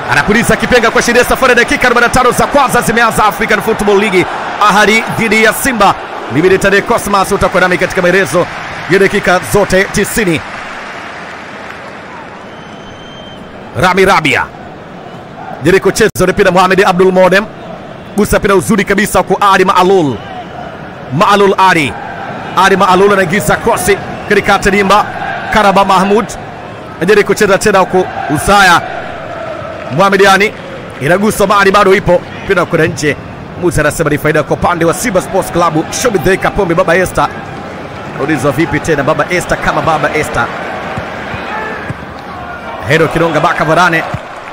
anapuliza kipenga kuashiria safari ya dakika 45 za kwanza zimeanza African Football League. Ahadi dhidi ya Simba. Mimi ni Tade Cosmas, utakuwa nami katika maelezo ya dakika zote 90. Rami Rabia jaribu kucheza mpira, Mohamed Abdul Modem gusa mpira uzuri kabisa kwa Ali Maalul. Maalul Ali Ali Maalul anaingiza krosi katika Tadimba. Karaba Mahmud ajaribu kucheza tena huku Usaya Mohamed Yani inagusa mali bado ipo mpira kwenda nje. Musa anasema ni faida kwa upande wa Simba Sports Club. Shobidhe Kapombe, baba Esther aulizwa vipi tena baba Esther kama baba Esther. Hero Kinonga Baka Varane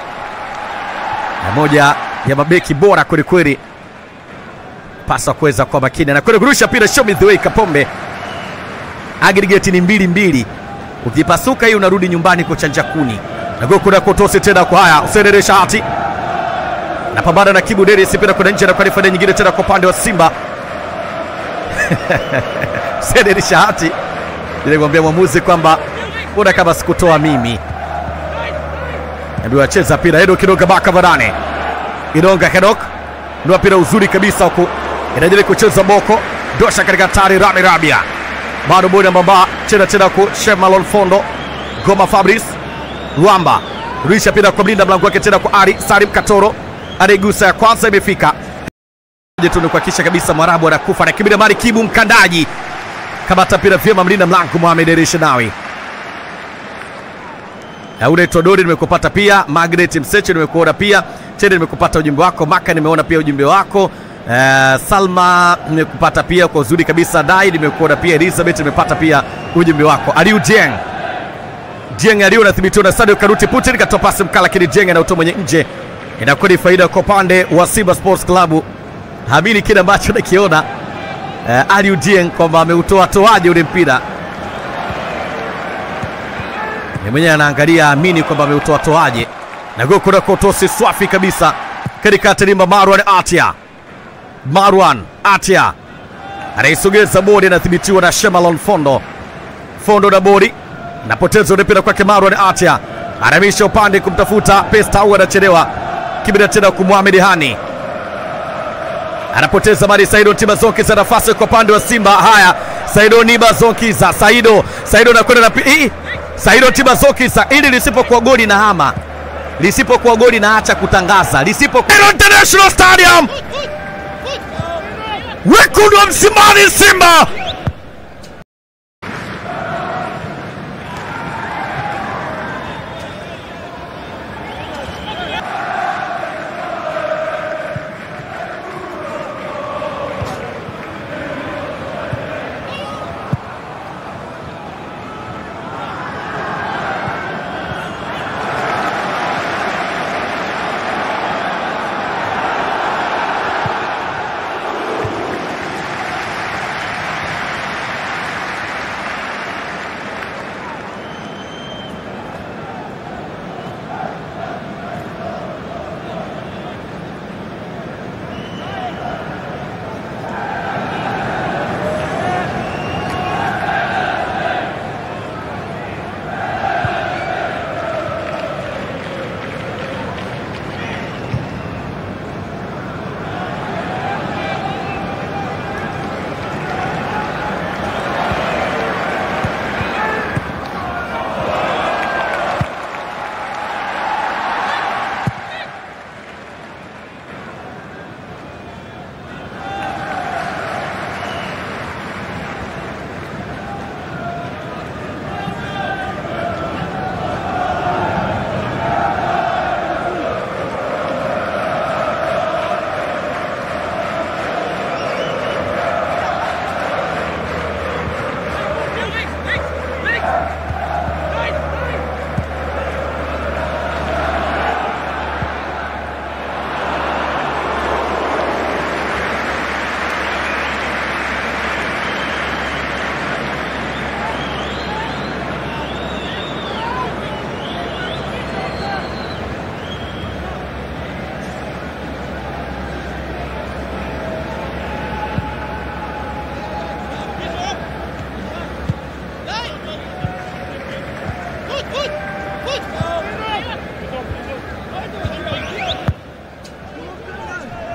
na moja ya mabeki bora kwelikweli, pasa kuweza kwa makini na kwenda kurusha mpira. Shobidhe Kapombe, aggregate ni mbili mbili, ukipasuka hii unarudi nyumbani kuchanja kuni nagokuna kotosi tena kwa haya Usenere Shahati napambana na Kibu Deri sipenda kwenda nje na kwa faida nyingine tena kwa upande wa Simba Usenere Shahati nilikwambia mwamuzi kwamba mbona kama sikutoa mimi ndio acheza pira Edo Kidoga Baka Varane Idonga Kedok ndio pira uzuri kabisa huku inajaribu kucheza Boko dosha katika tari Rami Rabia bado bodi mbamba chena tena ku Shemalon Fondo Goma Fabrice Rwamba ruisha pira kwa mlinda mlango wake tena kwa Ari Salim Katoro, anaigusa ya kwanza imefika tu ni kuhakikisha kabisa Mwarabu anakufa na kibida mari Kibu mkandaji kamata pira vyema mlinda mlango Mohamed Erishnawi. Aure Todori nimekupata pia, Margaret Mseche nimekuona pia, Tende nimekupata ujumbe wako, Maka nimeona pia ujumbe wako. Uh, Salma nimekupata pia kwa uzuri kabisa, Dai nimekuona pia, Elizabeth nimepata pia ujumbe wako. Aliu Dieng Dieng aliyo nathibitiwa na Sadio Karuti Putin katoa pasi mkala, lakini Dieng anautoa mwenye nje, inakuwa ni faida kwa upande wa Simba Sports Club. Hamini kile ambacho nakiona uh, Aliou Dieng kwamba ameutoa toaje ule mpira, ni mwenyewe anaangalia, amini kwamba ameutoa toaje, na goko na kotosi swafi kabisa katika tilimba. Marwan Atia, Marwan Atia anaisogeza bodi, anathibitiwa na Shemalon Fondo, Fondo na bodi napoteza mpira kwake Marwan Atia, anamisha upande kumtafuta Pesta au anachelewa kibida tena kwa Mohamed Hani, anapoteza mali Saido Tibazokiza, nafasi kwa upande wa Simba. Haya, Saido Nibazokiza, Saido Saido anakwenda na hii Saido Tibazokiza, ili lisipokuwa goli na hama, lisipokuwa goli na acha kutangaza, lisipokuwa International Stadium, wekundu wa Msimbazi Simba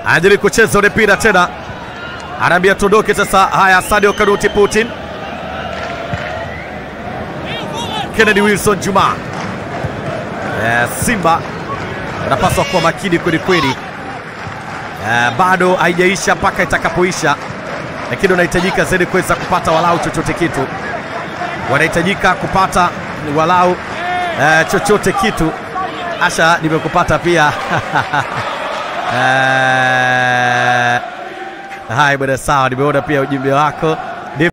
anajaribu kucheza ule mpira tena, anaambia tuondoke sasa. Haya, Sadio Kanuti Putin, Kennedy Wilson Juma. Eh, Simba wanapaswa kuwa makini kweli kweli. Eh, bado haijaisha mpaka itakapoisha, lakini wanahitajika zaidi kuweza kupata walau chochote kitu, wanahitajika kupata walau eh, chochote kitu. Asha, nimekupata pia eh, hai bwana, sawa, nimeona pia ujumbe wako